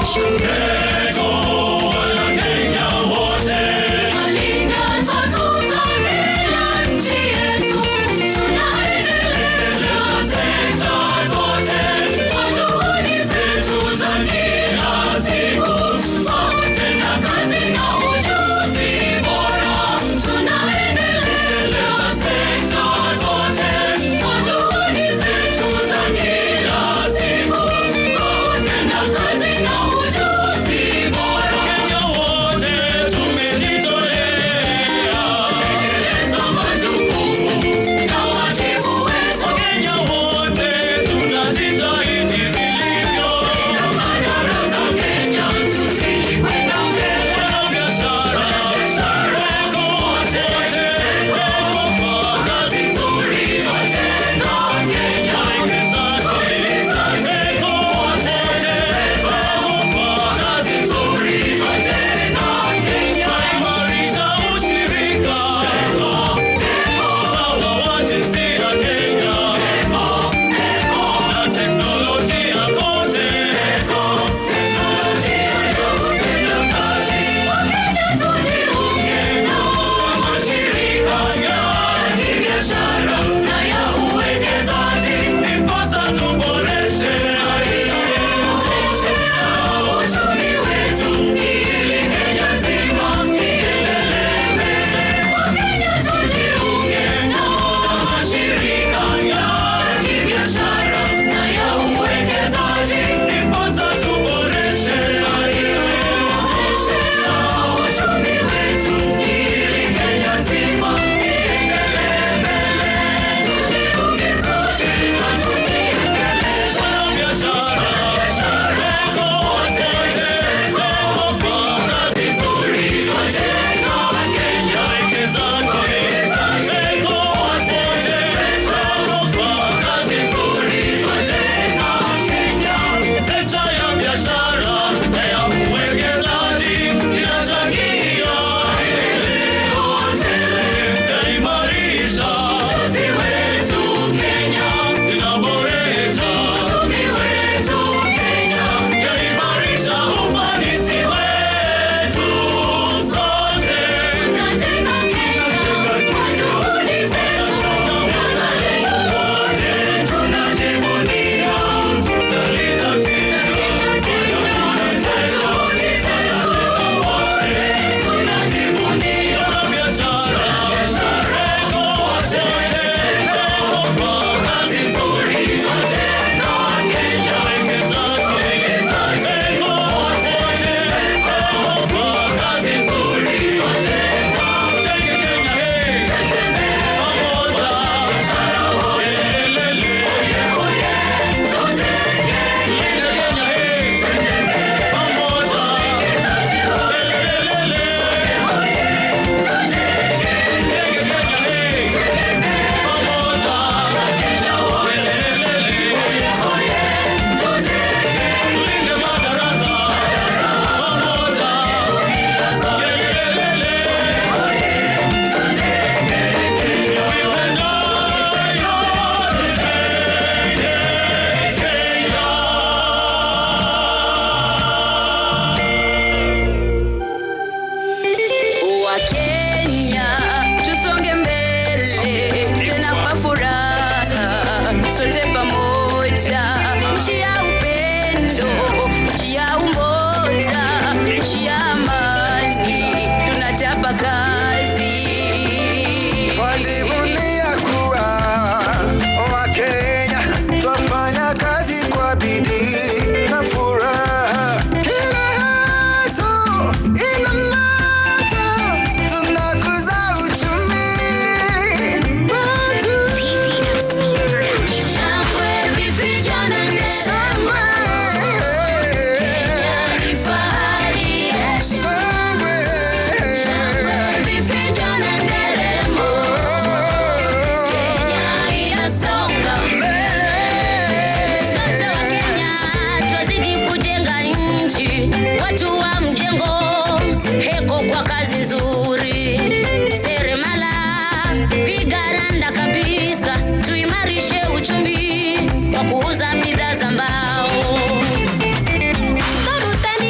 kwa kuuza bidhaa za mbao. Koruteni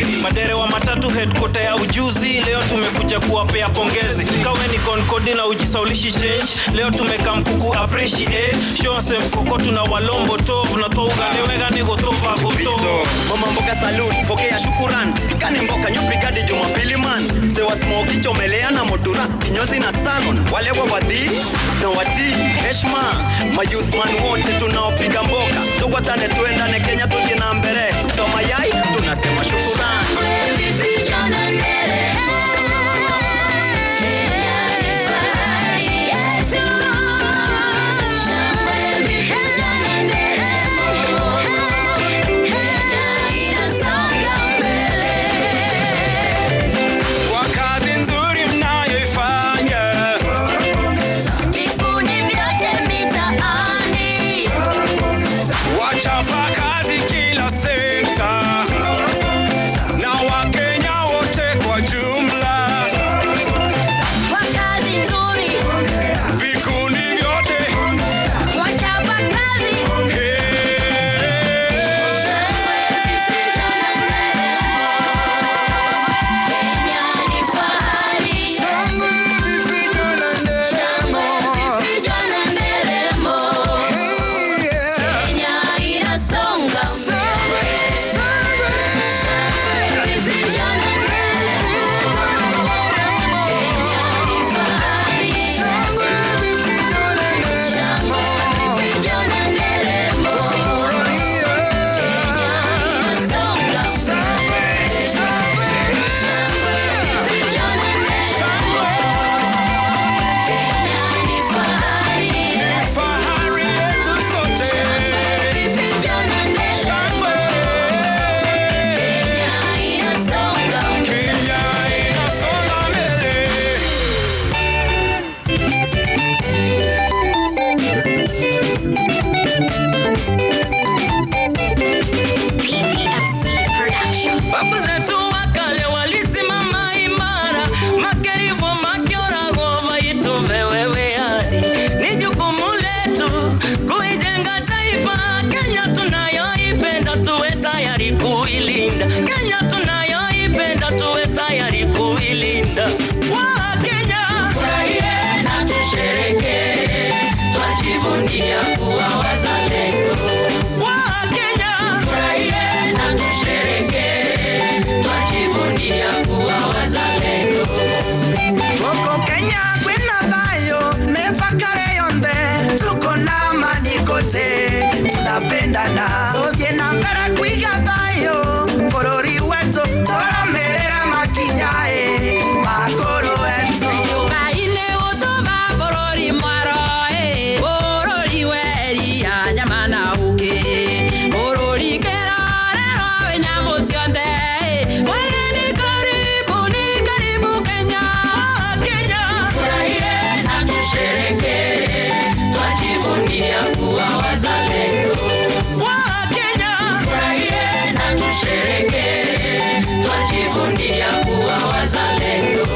madere wa matatu headquarter ya ujuzi leo tumekuja kuwapea pongezi kawe ni konkodi na ujisaulishi change leo tumeka mkuku appreciate show se mkoko tuna walombo tov na touganewega ni gotova goto mama mboga salute pokea shukuran kane mboka nyubrigadi jumapili man mzee wa smoki chomelea na motura kinyozi na salon wale wa wadhi na watii heshma mayouth man wote tunaopiga mboka tugwatane tuendane kenya tuje na mbele soma yai tunasema shukuran kwa kazi nzuri mnayoifanya Vikundi vyote mitaani wachapa kazi kila sekta na wakenya wote kwa jumla kwa kazi nzuri, vikundi vyote wachapa kazi Kenya ni fahari, vijana nderemo, Kenya inasonga mbele. Vijana nderemo, Kenya ni fahari, vijana nderemo, inasonga fahari yetu sote kenya inasonga mbele Babu zetu wa kale walisimama imara, makerivo makiorago vaituve wewe hadi. Ni jukumu letu kuijenga taifa Kenya tunayoipenda, tuwe tayari kuilinda Kenya tunayoipenda, tuwe tayari kuilinda. Wakenya furahie na tusherekee, twajivunia kuwa wazalendo. Wakenya furahie na tusherekee, twajivunia kuwa wazalendo. Gũkũ Kenya kwĩna thayũ mĩbakare yothe tuko na amani kote tunapendana tũthiĩ na mbere kwiga thayũ bũrũri wetũ tũrũmĩrĩra makinya ĩ makũrũ wetũ Ngai-nĩ ũtũma bũrũri mwaroĩ, bũrũri weria nyama na ũkĩ. Bũrũri kĩrorerwo wĩ nyamũ ciothe. Wageni karibuni, karibu Kenya. Kenya. Furahie na tusherekee, twajivunia kuwa wazalendo. Wakenya. Furahie na tusherekee, twajivunia kuwa wazalendo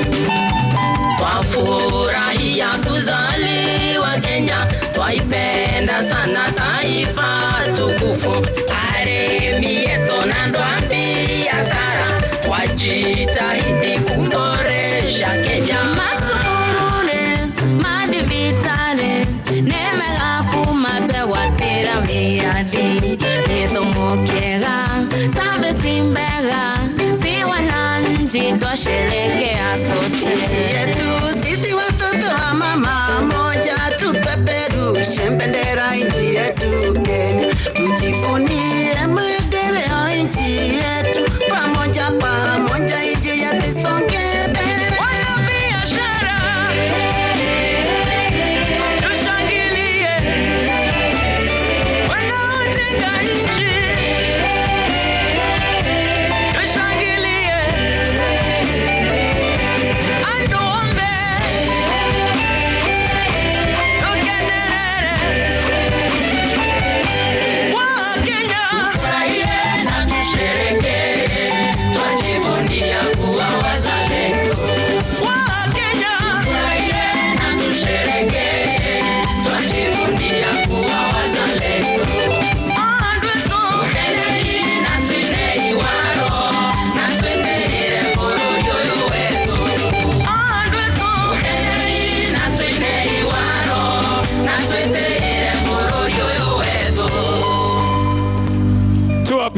twafurahia kuzaliwa Kenya, twaipenda sana taifa tukufu, aremi yetu na ndwambi biashara, twajitahidi kuboresha Kenya. Masurure, madivitare, nemega kumatewatira miadi, gĩthomo kĩega, service mbega, si wananchi twasherekea sote. yetu sisi watoto wa mama moja tupeperushe bendera nchi yetu Kenya, tujivunie maendeleo nchi yetu pamoja pamoja, nchi yetu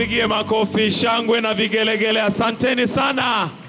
tuwapigie makofi, shangwe na vigelegele. Asanteni sana.